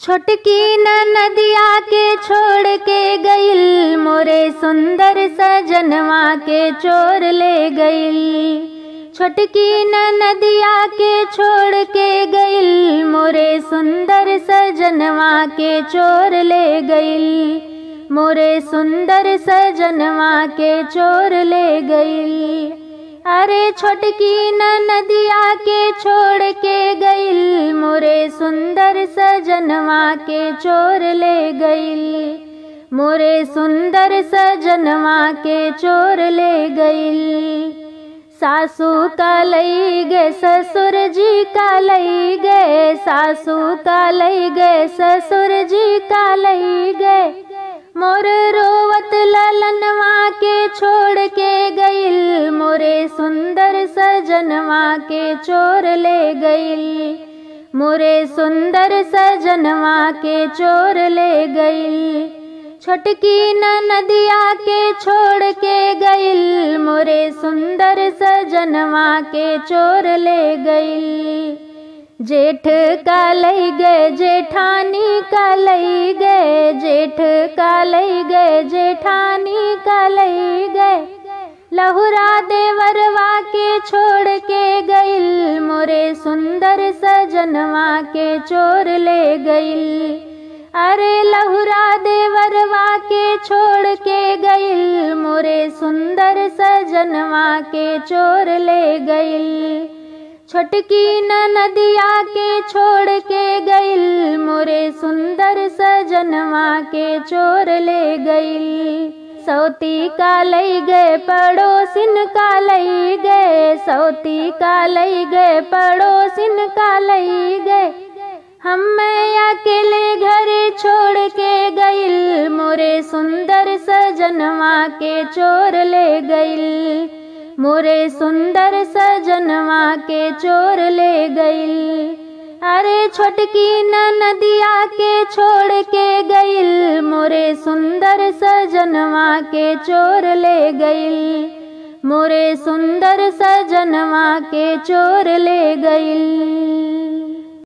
छोटकी न नदिया के छोड़ के गईल मोरे सुंदर सजनवा के चोर ले गईल छोटकी न नदिया के छोड़ के गईल मोरे सुंदर सजनवा के चोर ले गईल मोरे सुंदर सजनवा के चोर ले गईल अरे छोटकी न नदिया के छोड़ के गईल मोरे सुंदर सजनवा के चोर ले गईल मोरे सुंदर सजनवा के चोर ले गईल सासू का लई गे ससुर जी का लई गे सासू का लई गे ससुर जी का लई गे मोर रोवत ललनवा के छोड़ के गईल मोरे सुंदर सजनवा के चोर ले गईल मोरे सुंदर सजनवा के चोर ले गईल छोटकी न नदिया के छोड़ के गईल मोरे सुंदर सजनवा के चोर ले गईल जेठ का लई गए जेठानी का लई गए जेठ का लई गए जेठानी का लई गए लहुरा देवरवा के छोड़ के गईल मोरे सुंदर सजनवा के चोर ले गईल अरे लहुरा देवरवा के छोड़ के गईल मोरे सुंदर सजनवा के चोर ले गईल छोटकी न नदिया के छोड़ के गईल मोरे सुंदर सजनवा के चोर ले गईल सौती का लई गए पड़ोसिन का लई गए सौती का लई गए पड़ोसिन का लई गए हम मैं अकेले घरे छोड़ के गईल मोरे सुंदर सजनवा के चोर ले गईल मोरे सुंदर सजनवा के चोर ले गईल अरे छोटकी न नदिया के छोड़ के गईल मोरे सुंदर सजनवा के चोर ले गईल मोरे सुंदर सजनवा के चोर ले गईल